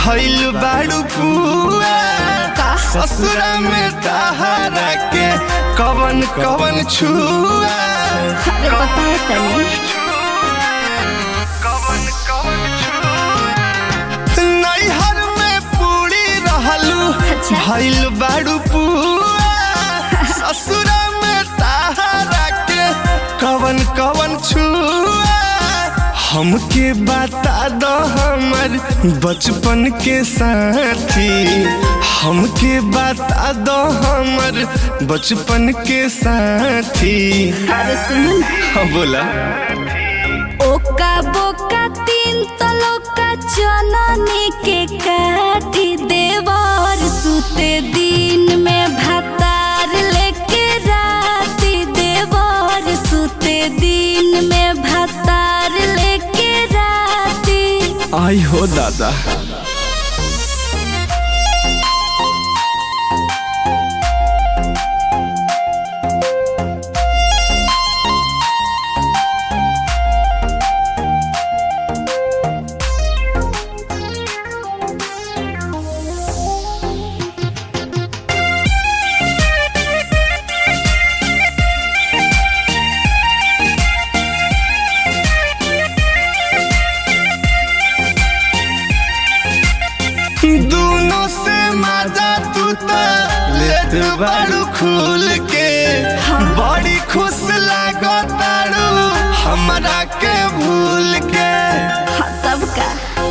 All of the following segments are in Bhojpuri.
भइल बाड़ू पुआ ससुरा में तहारा के कवन कवन छुआ अरे बताओ तनी नैहर में पूरी रहलू अच्छा। भइल बाड़ू पुआ ससुरा में तहारा के कवन कवन छुआ हमके बता दो हमर बचपन के साथी हमके बता दो हमर बचपन के साथी अरे सुन हाँ बोला ओका बोका तीन तलोका चननी के काटी देवर सुते दिन में भातार लेके राती देवर सुते दिन में भातार लेके राती आई हो दादा दोनों से मजा तू त लेत बाड़ू खुल के बड़ी खुश लागो ताड़ू हमरा के भूल के हाँ, तब का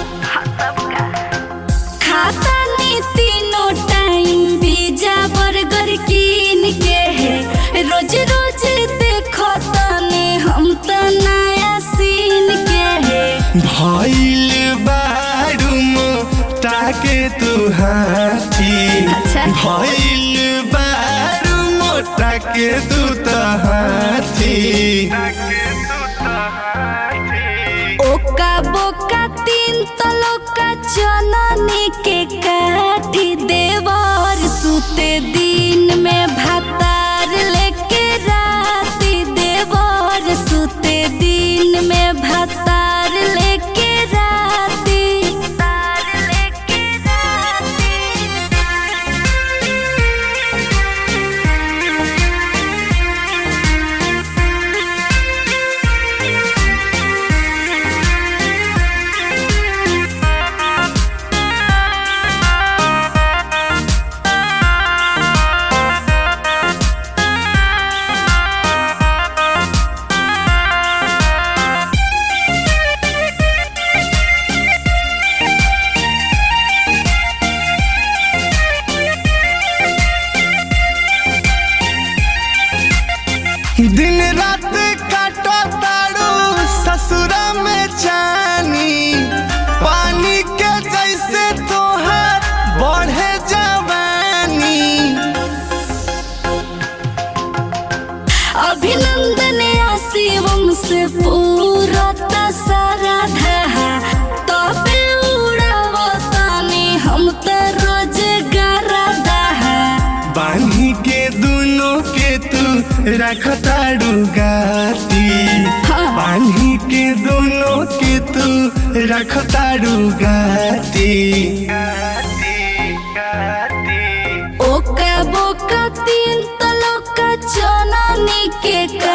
खाता नी तीनों टाइम पिज्जा बर्गर कीन के है रोज रोज देखो तने हम तो नया सीन के है भइल बाड़ू मोटा के तू हाथी अच्छा। भइल बाड़ू मोटा के तू त हाथी ओका बोका तीन तलोका चननी के काटी देवर सुते दिन में भातार लेके राती देवर सुते दिन में भातार लेके राती तार लेके दिन रात काटो ताड़ू ससुरा में जानी पानी के जैसे तोहार बढ़े जवानी अभिनंदन शिवम से पूरा सारा धहा तबे उड़ावतानी हम तो रोज दहा बानी के दोनों के तू रख ताड़ू गाती हाँ। बानी के दोनों के तू रख ताड़ू गाती ओका बोका तीन तलोका चननी के का